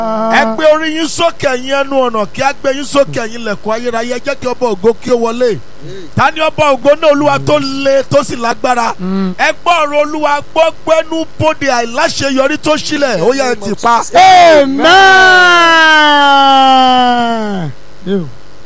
ẹ gbé orí yín sókè ẹ̀yin ẹnu ọ̀nà kí á gbé yín sókè ẹ̀yin lẹ̀kùn ayérayé ẹ jẹ́ kí ọba ògo kí ó wọlé ta ni ọba ògo náà olúwa tó le tó sì lágbára ẹ gbọ́ ọ̀rọ̀ olúwa gbọ́ gbẹ́nu bóde àìláṣeyọrí tó sílẹ̀ ó yẹ ẹ ti pa. amen. Ew.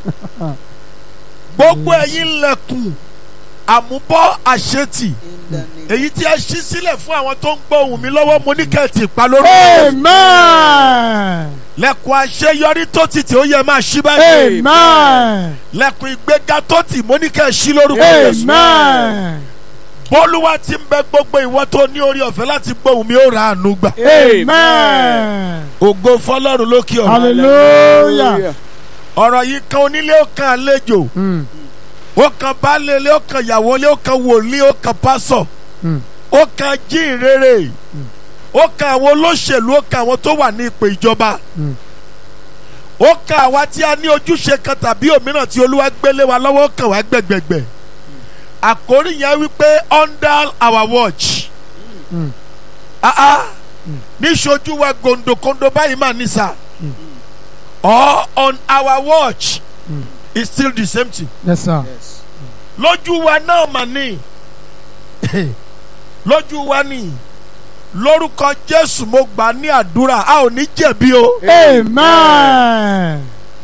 gbogbo ẹ̀yin lẹ̀kùn àmúbọ́ àṣetì èyí tí a ṣí sílẹ̀ fún àwọn tó ń gbọ́ ohùn mi lọ́wọ́ mo ní kẹ́ẹ̀tì pa lórí. amen. lẹ̀kùn àṣeyọrí tó ti tì ó yẹ máa ṣí báyìí. amen. lẹ̀kùn ìgbéga tó tì mo ní kẹ́ẹ̀ ṣí lórúkọ Jésù. amen. bólúwa ti ń bẹ gbogbo ìwọ tó ní orí ọ̀fẹ́ láti gbọ́ ohùn mi ó ra àánú gbà. amen. ògo fọlọ́run lókè ọ̀run. hallelujah. ọ̀rọ̀ yìí kan onílé ó kan àlejò Mm. ó kan baálé ilé ó kan ìyàwó ilé ó kan wòlíì ó kan pásọ̀ Mm. ó kan jíìrere ó kan àwọn olóṣèlú ó kan àwọn tó wà ní ipò ìjọba Mm. ó kan àwa tí a ní ojúṣe kan tàbí òmíràn tí olúwa gbélé wa lọ́wọ́ ó kàn wá gbẹ̀gbẹ̀gbẹ̀ àkórí yẹn wípé under our watch Mm. ah ah níṣojú wa gòndòkòndò báyìí mà ní sà or on our watch Mm. it's still the same thing yes sir. lójú wa náà mà ní lójú wa ní lórúkọ jésù mo gbà ní àdúrà a ò ní jẹ̀bi o amen.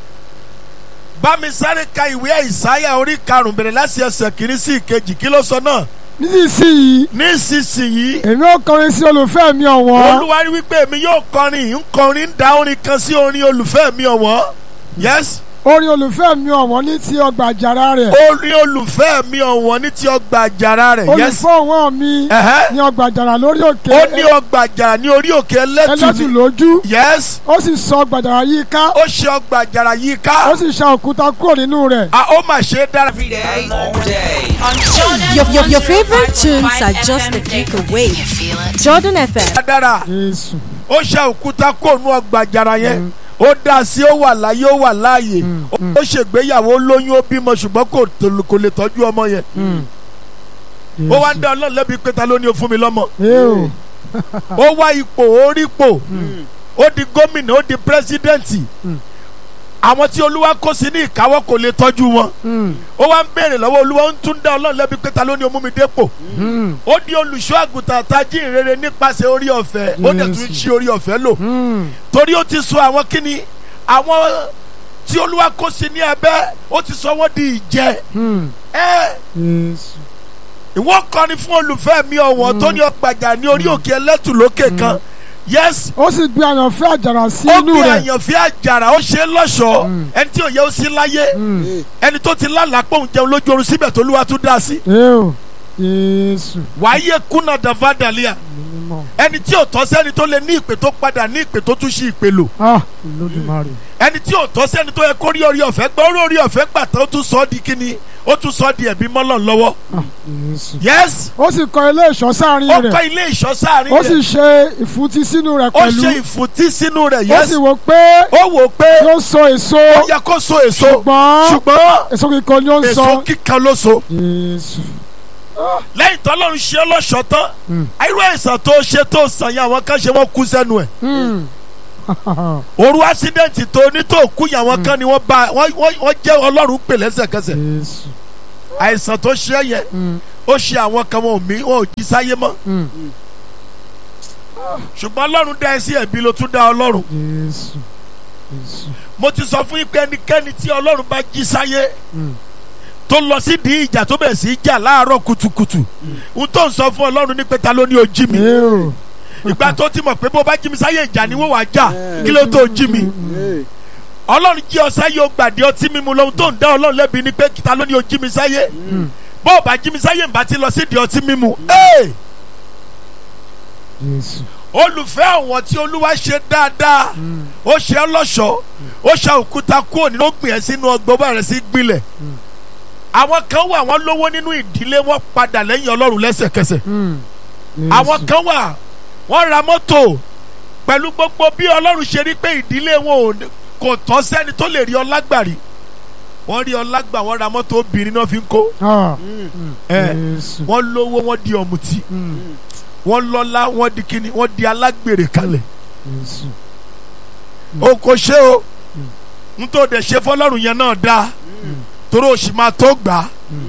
bá mi sáré ka ìwé àìsáyà orí karùn-ún bẹ̀rẹ̀ láti ẹsẹ̀ kìíní sí ìkejì kí ló sọ náà nísinsìnyí nísinsìnyí èmi ó kọrin sí olùfẹ́ mi ọ̀wọ́n. olúwa rí wípé èmi yóò kọrin ń kọrin ń da orin kan sí orin olùfẹ́ mi ọ̀wọ́n yes orin olùfẹ́ mi ọ̀wọ́n ní ti ọgbà àjàrà rẹ̀. orin olùfẹ́ mi ọ̀wọ́n ní ti ọgbà àjàrà rẹ̀ yes olùfọ́ ọ̀wọ́n mi ẹ̀hẹ́. ní ọgbà àjàrà lórí òkè ó ní ọgbà àjàrà ní orí òkè ẹlẹ́tù ẹlẹ́tù ni lójú yes ó sì sọ ọgbà àjàrà yìí ká ó ṣe ọgbà àjàrà yìí ká ó sì ṣa òkúta kúrò nínú rẹ̀. a ó mà ṣe é dára. every day, all day. On Your, your, your favorite tunes are just a click away. Jordan FM. dára Jésù. ó ṣe òkúta kó nu ọgbà àjàrà yẹn ó dá sí ó wà láyé ó wà láàyè ó ṣègbéyàwó ó lóyún ó bímọ ṣùgbọ́n kò tó- kò lè tọ́jú ọmọ yẹn ó wá ń dá ọlọ́run lẹ́bi pé ta ló ní o fún mi lọ́mọ Ew. ó wá ipò ó rí ipò ó di gómìnà ó di pírẹsidẹ́ǹtì àwọn tí olúwa kó sí ní ìkáwọ́ kò lè tọ́jú wọn Mm. ó wá ń béèrè lọ́wọ́ olúwa ó ń tún dá ọlọ́run lẹ́bi pé ta ló ní o mú mi dépò Mm. ó di olùṣọ́ àgùntàn tají ìrere nípasẹ̀ orí ọ̀fẹ́ ó dẹ̀ tún ṣí orí ọ̀fẹ́ lò Mm. torí ó ti sọ àwọn kíni àwọn tí olúwa kó sí ní abẹ́ ó ti sọ wọ́n di ìjẹ Mm. ẹ Jésù. ìwọ kọrin fún olùfẹ́ mi ọ̀wọ́n tó ní ọgbàjà ní orí òkè ẹlẹ́tù lókè kan yes ó sì gbé àyànfẹ́ àjàrà sí ó inú gbé rẹ̀. àyànfẹ́ àjàrà ó ṣe é lọ́ṣọ̀ọ́ ẹni tí ò yẹ ó sí láyé Mm. ẹni tó ti lálàá pòun jẹun lójú oorun síbẹ̀ tó olúwa tún dá sí Ew. Jésù. wàáyé kùnà dàvádàlíà Mímọ́. ẹni tí ò tọ́ sẹ́ni tó lè ní ìpè tó padà ní ìpè tó tún ṣí ìpè lò Ah, Olódùmarè. ẹni tí ò tọ́ sẹ́ni tó yẹ kó rí orí ọ̀fẹ́ gbọ́ orí orí ọ̀fẹ́ gbà tán ó tún sọ ọ́ di kíni ó tún sọ ọ́ di ẹ̀bí mọ́lọ̀ lọ́wọ́ Ah, Jésù. yes ó sì kọ́ ilé ìṣọ́ sáàrin ó rẹ̀. kọ́ ilé ìṣọ́ sáàrin ó sì rẹ̀ ṣe ìfúntí sínú rẹ̀ ó pẹ̀lú. ṣe ìfùtí sínú rẹ̀ ó yes sì wò pé ó wò ó pé yóò so èso. ó yẹ kó so èso ṣùgbọ́n ṣùgbọ́n èso kíkan ni ó ń èso sọ. kíkan ló so Jésù. lẹ́yìn tó lọ́run ṣe é lọ́ṣọ̀ọ́ tán Mm. irú àìsàn tó ṣe tó sàn yẹn àwọn kan ṣe wọ́n kú sẹ́nu ẹ̀ Mm. òru ásídẹ̀ǹtì tó ní tó kú yẹn àwọn kan ni wọ́n bá wọ́n wọ́n- wọ́n jẹ́ ọlọ́run pè lẹ́sẹ̀kẹsẹ̀ Jésù. àìsàn tó ṣe é yẹn Mm. ó ṣe àwọn kan wọn ò mí wọn ò jí sáyé mọ́ Mm. ṣùgbọ́n ọlọ́run dá ẹ sí ẹ̀bí ló tún dá ọlọ́run Jésù. Jésù. mo ti sọ fún yín pé ẹnikẹ́ni tí ọlọ́run bá jí sáyé Mm. tó lọ sí di ìjà tó bẹ̀rẹ̀ sí í jà láàárọ̀ kùtùkùtù n tó ń sọ fún ọlọ́run ní pé ta ló ní o jí mi Ew. ìgbà tó ti mọ̀ pé bó bá jí mi sáyé ìjà ni wọ́n wàá jà kí ló tó jí mi ọlọ́run jí ọ sáyé o gbàdé ọtí mímu lóhun tó ń dá ọlọ́run lẹ́bi ni pé ta ló ní o jí mi sáyé bó o bá jí mi sáyé ń bá ti lọ sí di ọtí mímu. Hey! Jésù. olùfẹ́ àwọn tí olúwa ṣe dáadáa ó ṣe ọ́ lọ́ṣọ̀ọ́ ó ṣe òkúta kúrò nínú ó gbìn ẹ́ sínú ọgbọ́n bá rẹ̀ sí gbilẹ̀ àwọn kan wà wọ́n lówó nínú ìdílé wọn padà lẹ́yìn ọlọ́run lẹ́sẹ̀kẹsẹ̀ Mm. Jésù. àwọn kan wà wọ́n ra mọ́tò pẹ̀lú gbogbo bí ọlọ́run ṣe rí pé ìdílé wọn ò ní- kò tọ́ sẹ́ni tó lè rí ọlágbàrí wọ́n rí ọlágbà wọ́n ra mọ́tò obìnrin náà fi ń kó Ah. ẹ̀ Jésù. wọ́n lówó wọ́n di ọ̀mùtí Mm. wọ́n lọ́lá wọ́n di kíni wọ́n di alágbèrè kalẹ̀ Jésù. o kò ṣe o n tó dẹ̀ ṣe fọlọ́run yẹn náà dáa torí o sì máa tó gbà á.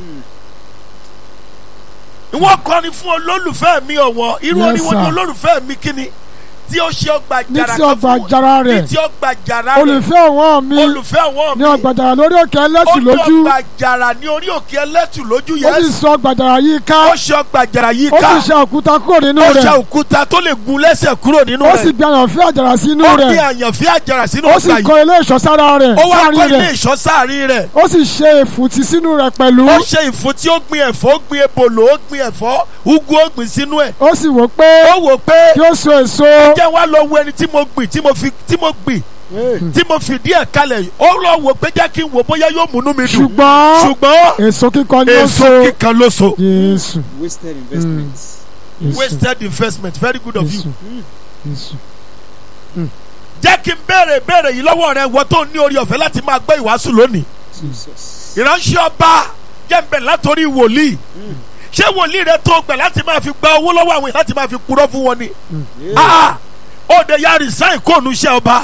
ìwọ kọrin fún olólùfẹ́ mi ọ̀wọ́n irú Yes, oníwọ̀n ni sir. olólùfẹ́ mi kíni tí ó ṣe ọgbà ní jàrá tí kan ọgbà fún jara ní rẹ̀ tí ọgbà jàrá rẹ̀ olùfẹ́ ọ̀wọ́n mi olùfẹ́ wọn ní mi ọgbà jara lórí òkè ó ẹlẹ́tù ní lójú ọgbà jàrá ní orí òkè ẹlẹ́tù lójú ó sì yẹn sọ ọgbà jara yìí ká ó ṣe ọgbà jàrá yìí ó ká sì ṣe òkúta kúrò nínú ó ṣe rẹ̀ òkúta tó lè gun lẹ́sẹ̀ kúrò nínú ó sì rẹ̀ gbé àyànfẹ́ àjàrà sínú ó gbé rẹ̀ àyànfẹ́ àjàrà sínú ó sì ọgbà yìí kọ́ ilé ìṣọ́ sára rẹ̀ ó wá kọ́ sáàrin ilé rẹ̀ ìṣọ́ sáàrin rẹ̀ ó sì ṣe èfùtì sínú rẹ̀ pẹ̀lú ó ṣe ìfún tí ó gbin ẹ̀fọ́ ó gbin ebòlò ó gbin ẹ̀fọ́ ugu ó gbin sínú ẹ̀ ó sì wò pé ó wò pé kí ó so èso jẹ́ wá lọ wo ẹni tí mo gbìn tí mo fi tí mo gbìn tí mo fi díẹ̀ kalẹ̀ ó lọ wò pé jẹ́ kí n wò bóyá yóò múnú mi dùn ṣùgbọ́n ṣùgbọ́n èso kíkọ ni ó èso so kíkan ló so Jésù Wasted investments. Jésù wasted investment very good of you Jésù Jésù jẹ́ kí n béèrè béèrè yìí lọ́wọ́ rẹ wọ́n tó ní orí ọ̀fẹ́ láti máa gbọ́ ìwàásù lónìí Jesus. ìránṣẹ́ ọba jẹ́ ń bẹ̀ látòrí wòlíì ṣé wòlíì rẹ tó gbẹ̀ láti máa fi gba owó lọ́wọ́ àwọn èèyàn láti máa fi purọ́ fún wọn ni Yeah. ah ó de ya resign kóònù iṣẹ́ ọba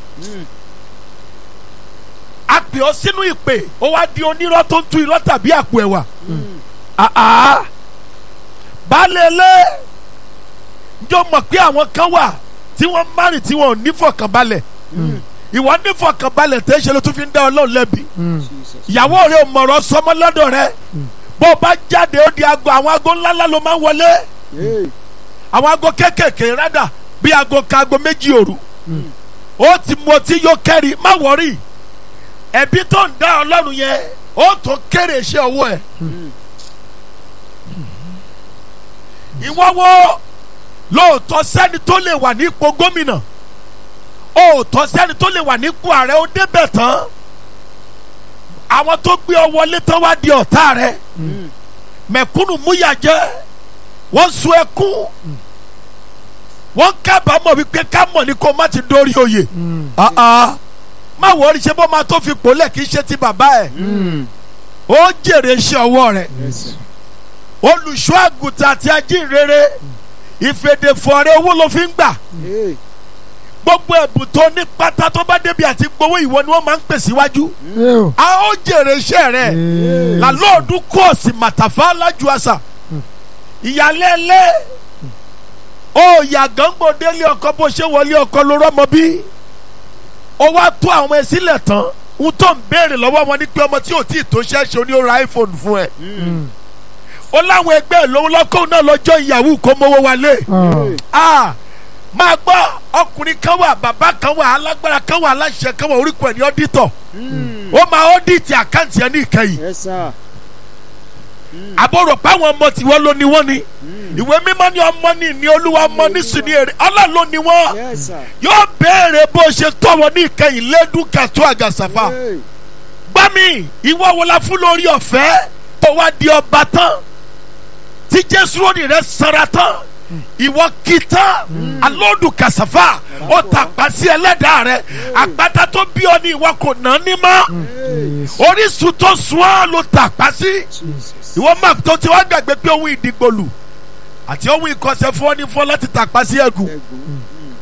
a pè ọ́ sínú ìpè ó wá di onírọ́ tó ń tú irọ́ tàbí àpò ẹ̀wà ah ah baálé ilé njọ́ mọ̀ pé àwọn kan wà tí wọ́n márì tí wọ́n ò nífọ̀kànbalẹ̀ ìwọ nífọ̀kànbalẹ̀ tẹ́ ṣe ló tún fi ń dá ọlọ́run lẹ́bi Jesus. ìyàwó rẹ ò mọ̀rọ̀ sọmọ lọ́dọ̀ rẹ bó o bá jáde ó di aago àwọn aago ńláńlá ló máa ń wọlé Yeah. àwọn aago kéékèèké rádà bí aago ka aago méjì òru ó ti mu ọtí yóò kẹ́rì má wọ̀rí ẹ̀bí tó ń dá ọlọ́run yẹn ó tó kéré iṣẹ́ ọwọ́ ẹ̀ ìwọ wo lóòótọ́ sẹ́ni tó lè wà nípò gómìnà òótọ́ sẹ́ni tó lè wà nípò ààrẹ ó débẹ̀ tán àwọn tó gbé ọ wọlé tán wá di ọ̀tá rẹ mẹ̀kúnnù múyà jẹ́ wọ́n sun ẹkún wọ́n kábàámọ̀ wípé ká mọ̀ ní kó má ti dórí oyè Ah, ah. má wọrí ṣe bó máa tó fi pòlẹ̀ kì í ṣe ti bàbá ẹ̀ ó jèrè iṣẹ́ ọwọ́ rẹ̀ Yes, sir. olùṣọ́ àgùntàn àti ajínrere ìfèdèfọ̀rẹ́ owó ló fi ń gbà Yeah. gbogbo ẹ̀bùn tó ní pátá tó bá débi àti gbowó ìwọ ni wọ́n máa ń pè síwájú Eo. a ó jèrè iṣẹ́ rẹ̀ Ee. làlóòdù kóòsì màtàfà lájú àṣà ìyálẹ́lẹ́ ó yàgàngbò délé ọkọ bó ṣe wọlé ọkọ ló rọ́mọ bí ó wá tó àwọn ẹ sílẹ̀ tán ń tó ń béèrè lọ́wọ́ wọn ní pé ọmọ tí ò tí ì tó ṣẹ́ṣe oní ó ra iphone fún ẹ ó láwọn ẹgbẹ́ ìlówó lọ́kọ́ náà lọ́jọ́ ìyàwó kó mówó wálé Ah. ah máa gbọ́ ọkùnrin kan wà bàbá kan wà alágbára kan wà aláṣẹ kan wà orúkọ ẹ̀ ní ọ́dítọ̀ ó máa ọ́dítì àkáǹtì ẹ̀ ní ìkẹyìn Yes, sir. àbúrò páwọn ọmọ tiwọn ló ní wọn ni ìwé mímọ́ ní ọmọ ní ní olúwa ọmọ ní sùn ní èrè ọlọ́run ló ní wọn Yes, sir. yóò béèrè bó ṣe tọ́ wọn ní ìkẹyìn lẹ́dún kàtó àgàsàfà Yeah. gbá mi ìwọ wo la fún lórí ọ̀fẹ́ tó wá di ọba tán tí jésù lónìí rẹ sara tán ìwọ kì tán alódù kàsàfà ó tàpá sí ẹlẹ́dàá rẹ àgbàdá tó bí ọ ní ìwọ kò ná ní mọ́ Yes. orísun tó sùn á ló tàpá sí Jesus. ìwọ máa tó ti wá gbàgbé pé ohun ìdìgbòlù àti ohun ìkọsẹ̀ fún ọ ní fún ọ láti tàpá sí ẹ̀gùn Ẹ̀gún.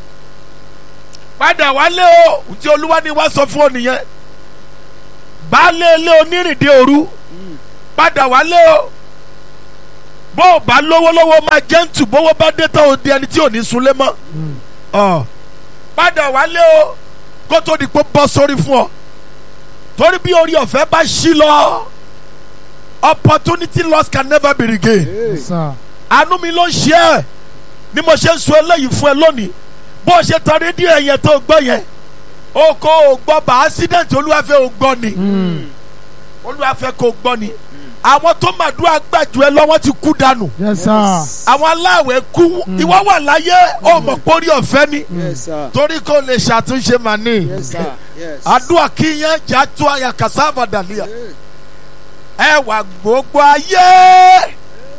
padà wálé o tí olúwa ni wá sọ fún ọ nìyẹn baálé ilé onírìndé òru padà wálé o bó o bá lówó lọ́wọ́ máa jẹ́ǹtù bówó bá dé tán o di ẹni tí ò ní sunlé mọ́ ọ padà wálé o kó tó di pé bọ́ sórí fún ọ torí bí orí ọ̀fẹ́ bá ṣí lọ opportunity loss can never be regained Yeah. Sir. àánú mi ló ń ṣe ẹ ni mo ṣe ń sọ eléyìí fún ẹ lónìí bó o ṣe tan rédíò yẹn tó gbọ́ yẹn o kò o gbọ́ bá accident olúwàfẹ́ o gbọ́ ni olúwàfẹ́ kò gbọ́ ni àwọn tó màdúrà gbàjú ẹ lọ́wọ́ ti kú dànù Yes, sir. àwọn aláwẹ̀ kú ìwọ wà láyé o mọ̀ pórí ọ̀fẹ́ ni Yes, sir. torí kò lè ṣàtúnṣe màní Yes, sir. Yes. àdúrà kíyàn já tó àyà kàsáfà dàlíà Yeah. ẹ wà gbogbo ayé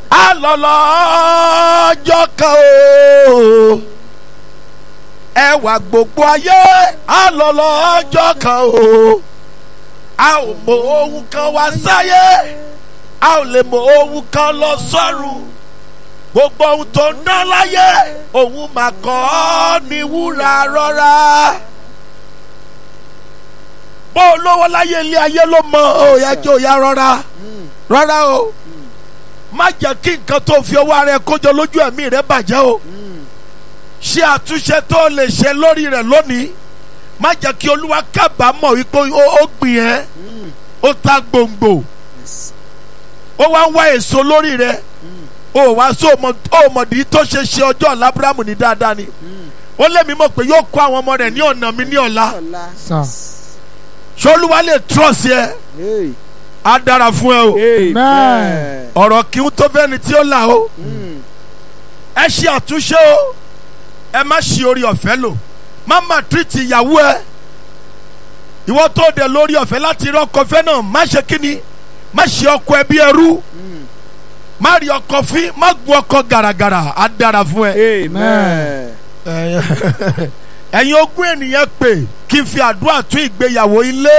alọ́lọ́jọ́ kan o ẹ wà gbogbo ayé alọ́lọ́jọ́ kan o a ò mọ ohun kan wá sáyé a ò lè mọ ohun kan lọ sọ́run gbogbo ohun tó ń dán láyé òun mà kọ́ ọ́ ní wúrà rọ́rà olówó láyé ilé ayé ló mọ òòyà jẹ́ òòyà rọra rọra o má jẹ́ kí nǹkan tó fi ọwọ́ ara ẹ kójọ lójú ẹ̀mí rẹ bàjẹ́ o ṣe àtúnṣe tó lè ṣe lórí rẹ lónìí má jẹ́ kí olúwa kábàámọ̀ wípé ó ó gbìn ẹ́ ó ta gbòǹgbò Yes. ó wá ń wá èso lórí rẹ ó wá sọ ọmọdé tó ṣe ṣe ọjọ́ ọ̀la abrahamu ní dáadáa ni ó lé mi mọ̀ pé yóò kó àwọn ọmọ rẹ̀ ní ọ̀nà mi ní ọ̀la Ọlá. Sir. ṣé olúwa lè trọ́ọ̀sì ẹ Hey. á dára fún ẹ o Amen. ọ̀rọ̀ kí n tó fẹ́ni tí ó là o Mm. ẹ ṣe àtúnṣe o ẹ má ṣe orí ọ̀fẹ́ lò má má tírìtì ìyàwó ẹ ìwọ tó dẹ lórí ọ̀fẹ́ láti rí ọkọ fẹ́ náà má ṣe kíni má ṣe ọkọ ẹ bí ẹrú má rí ọkọ fín má gun ọkọ gàràgàrà á dára fún ẹ. Amen. ẹ̀yin ogún ènìyàn pè kí n fi àdúrà tún ìgbéyàwó ilé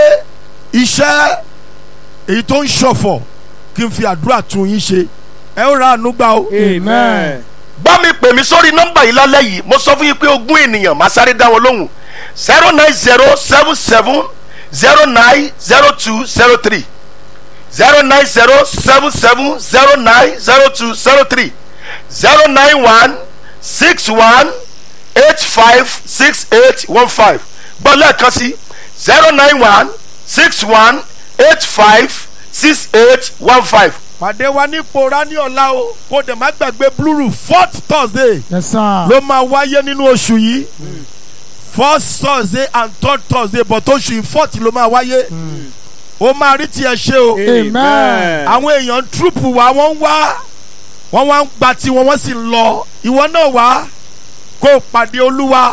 iṣẹ́ èyí tó ń ṣọ̀fọ̀ kí n fi àdúrà tún yín ṣe ẹ ó ra àánú gbà o. Amen. bá mi pè mí sórí nọ́mbà yìí lálẹ́ yìí mo sọ fún yín pé ogún ènìyàn máa sáré dá wọn lóhùn zero nine zero seven seven zero nine zero two zero three zero nine zero seven seven zero nine zero two zero three zero nine one six one eight five six eight one five gbọ́ lẹ́ẹ̀kan sí zero nine one six one eight five six eight one five pàdé wa ní pòórá ní ọ̀la o kó dẹ̀ má gbàgbé blúrù fourth thursday Yes, sir. ló máa wáyé nínú oṣù yìí first thursday and third thursday but oṣù yìí fourth ló máa wáyé ó máa rí tiẹ̀ ṣe o Amen. àwọn èèyàn túrùpù wa wọ́n ń wá wọ́n wá ń gba tiwọn wọ́n sì ń lọ ìwọ náà wá kó o pàdé olúwa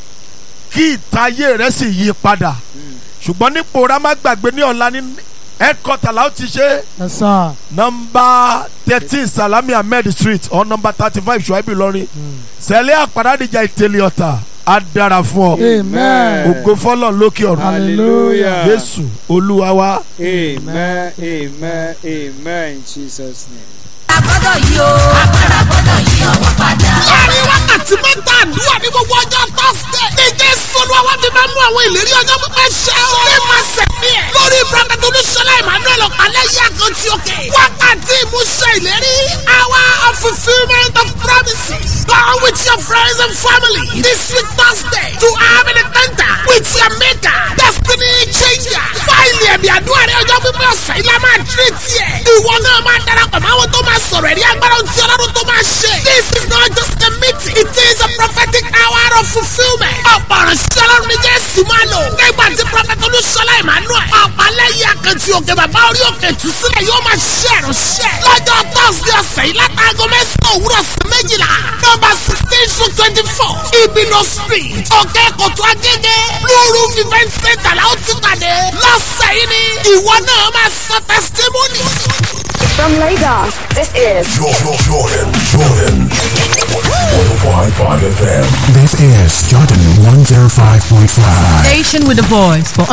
kí ìtayé rẹ sì yí padà ṣùgbọ́n ní pòórá má gbàgbé ní ọ̀la ní headquarter la ó ti ṣe Yes, sir. nọmba thirteen salami ahmed street or number thirty five ṣùáìbì lọrin sẹlẹ̀ àpàdádìjà ìtẹ̀lẹ̀ ọ̀tà á dára fún ọ Amen. ògo fọlọ́ lókè ọ̀run Hallelujah. jésù olúwa wa. Amen. Amen. Amen. In Jesus' name. agbọ́dọ̀ yí o agbára gbọ́dọ̀ yí ọwọ́ padà. láàrin wákàtí mẹ́ta àdúrà ní gbogbo ọjọ́ tọ́sídẹ̀. ní jésù olúwa wá fi máa mú àwọn ìlérí ọjọ́ pípẹ́ ṣẹ o. ní máa sẹ̀mí ẹ̀. lórí prọfẹ̀tì olúṣọlá emmanuel ọ̀pálẹ̀ yí àkàntì òkè. wákàtí ìmúṣẹ ìlérí. hour of fulfilment of promises. go with your friends and family. this week thursday to have an encounter with your maker. destiny changer. fáìlì ẹ̀mí àdúrà rẹ ọjọ́ pípẹ́ ọ̀sẹ̀ ilá máa tírè tiẹ̀. ìwọ náà máa darapọ̀ mọ́ àwọn tó máa sọ̀rọ̀ ẹ̀rí agbára ohun tí ọlọ́run tó máa ṣe. this is not just a meeting it is a prophetic hour of fulfilment. ọ̀pọ̀ ọ̀rọ̀ sí ọlọ́run ní jésù máa lò. nígbà tí prophet olúṣọlá emmanuel ọ̀pálẹ́yìn akẹ́tì òkè bàbá orí òkè tù sílẹ̀ yóò máa ṣe ìránṣẹ́. lọ́jọ́ thursday ọ̀sẹ̀ yìí látàgọ́ mẹ́sàn-án òwúrọ̀ sí méjìlá. nọ́mbà sixteen to twenty four ibino street òkè kòtò agége blue roof event center la ó ti pàdé. lọ́sẹ̀ yìí ni ìwọ náà máa sọ testimony. From Lagos, this is Jordan, Jordan, Jordan. 105.5 FM. This is Jordan 105.5. Station with a voice for